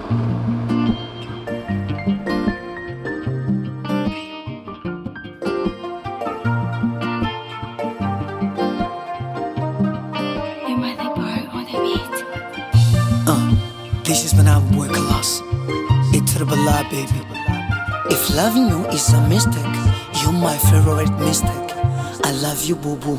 You might think bar on the beat. Uh, this is when I boy Colossus. It's Bala, baby. If loving you is a mistake, you're my favorite mistake. I love you, boo boo.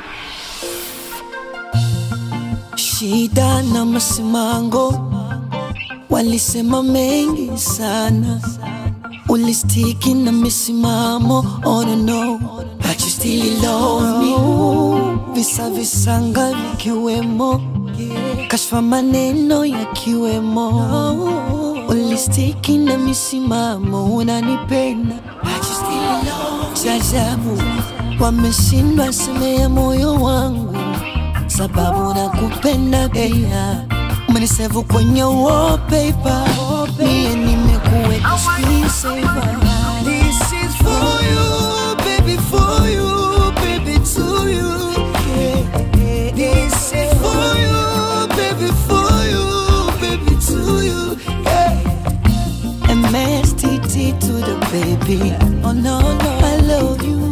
Shida na masimango walisema mengi sana, ulistiki na misimamo. Oh no, no, but you still love me. Visa visanga vikiwemo, kashfa maneno yakiwemo, ulistiki na misimamo, unanipenda but you still love me. Jajabu wameshindwa semea moyo wangu sababu nakupenda pia, umenisevu kwenye wallpaper, mie nimekuweka screensaver. This is for you, baby, for you, baby, to you. Yeah. This is for you, baby, for you, baby, to you. Yeah. MSTT to the baby. Oh no, no, I love you.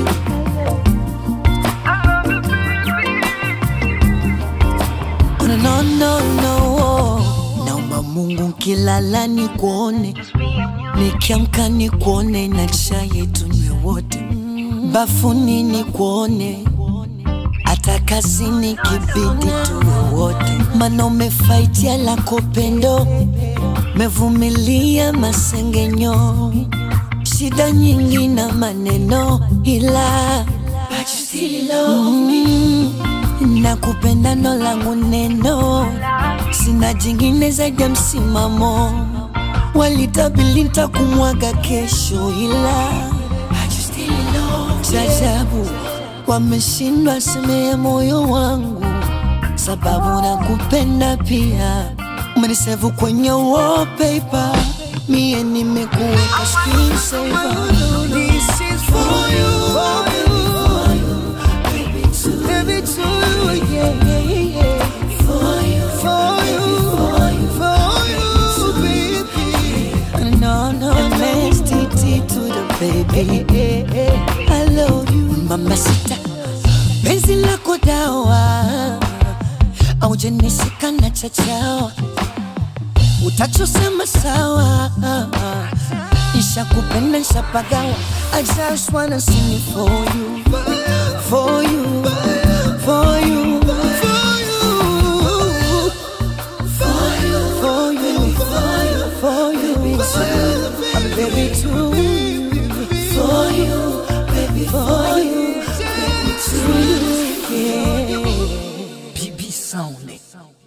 Oh, no, no, no, no. Naomba Mungu nkilala ni kuone, nikiamka ni kuone, na chai tunywe wote, bafuni ni kuone, hata kazini kibidi tuwe wote, mana umefaitia lako pendo, mevumilia masengenyo, shida nyingi na maneno, ila But you still love me. Nakupenda ndo langu neno, sina jingine zaidi ya msimamo. Walitabili nitakumwaga kesho, ila But you still love me. Jajabu wameshindwa semea moyo wangu, sababu nakupenda pia. Umenisevu kwenye wallpaper, mie nimekuweka screensaver. This is for you, for you. Baby, to you, yeah, yeah, yeah. For you, for you, for you, baby. No, no, MSTT to the baby. I love you, mama sita. Penzi lako dawa, aujanishika na chachawa, utachosema sawa. Nishakupenda, nishapagawa. I just wanna sing it for you, for you, for you, for you, for you, for you, for you, I'm baby too, for you, baby, for you, baby too, yeah. BB Sound.